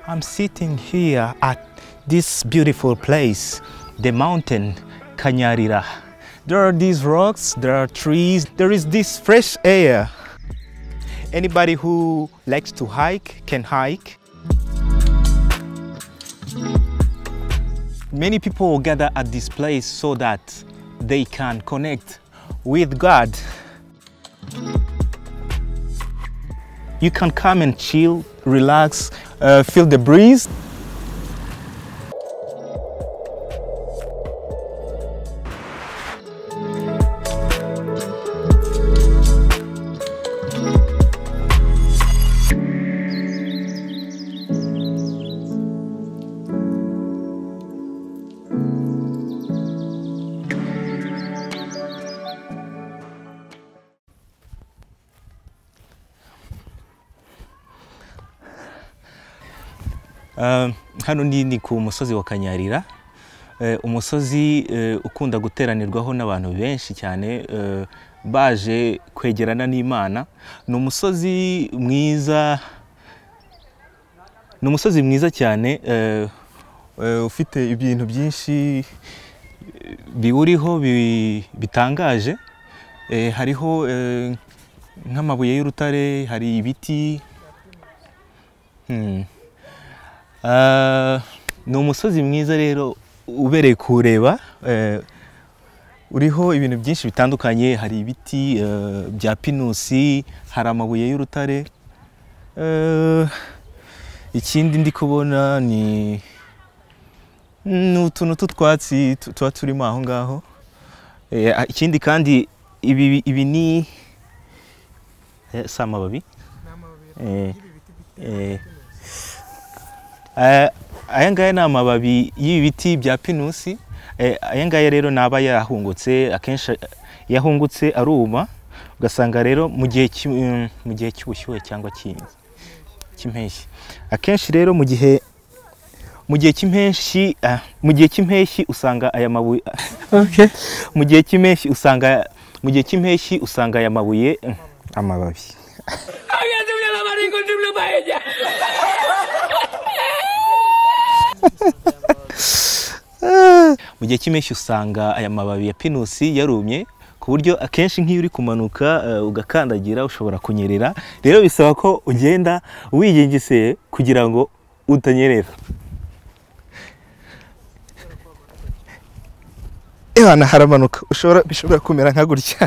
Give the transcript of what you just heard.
I'm sitting here at this beautiful place, the mountain Kanyarira. There are these rocks, there are trees, there is this fresh air. Anybody who likes to hike can hike. Many people gather at this place so that they can connect with God. You can come and chill, relax, uh, feel the breeze. Um, hano ni ni ku musozi wa kanyarira Eh, umusozi eh, ukunda guteranirwaho n'abantu benshi cyane eh, baje kwegerana n'imana ni umusozi mwiza ni umusozi mwiza cyane eh, eh, ufite ibintu byinshi eh, biwuriho bi- bitangaje Eh, hariho eh, nk'amabuye y'urutare hari ibiti Hmm. Ah, ni umusozi mwiza rero ubereye kuwureba eh, uriho ibintu byinshi bitandukanye hari ibiti eh, bya pinusi hari amabuye y'urutare Eh, ikindi ndi kubona ni ni utuntu tw'utwatsi tu- tuba turimo aho ngaho Eh, ah, ikindi kandi ibi, ibi ni eh, si amababi Eh, eh, Eh, aya ngaya ni amababi y'ibi biti bya pinusi Eh, aya ngaya rero ni aba yahungutse akenshi iyo ahungutse aruma ugasanga rero mu gihe cy'i- mm, mu gihe cy'ubushyuhe cyangwa cy'i- cy'impeshyi akenshi rero mu gihe mu gihe cy'impeshyi ah, mu gihe cy'impeshyi usanga aya mabuye mu gihe cy'impeshyi usanga mu gihe cy'impeshyi usanga aya mabuye mm, amababi mu gihe cy'impeshyi usanga aya mababi ya pinusi yarumye ku buryo akenshi nk'iyo uri kumanuka eh, ugakandagira ushobora kunyerera rero bisaba ko ugenda wigengeseye kugira ngo utanyerera Ehana haramanuka ushobora bishobora kumera nka gutya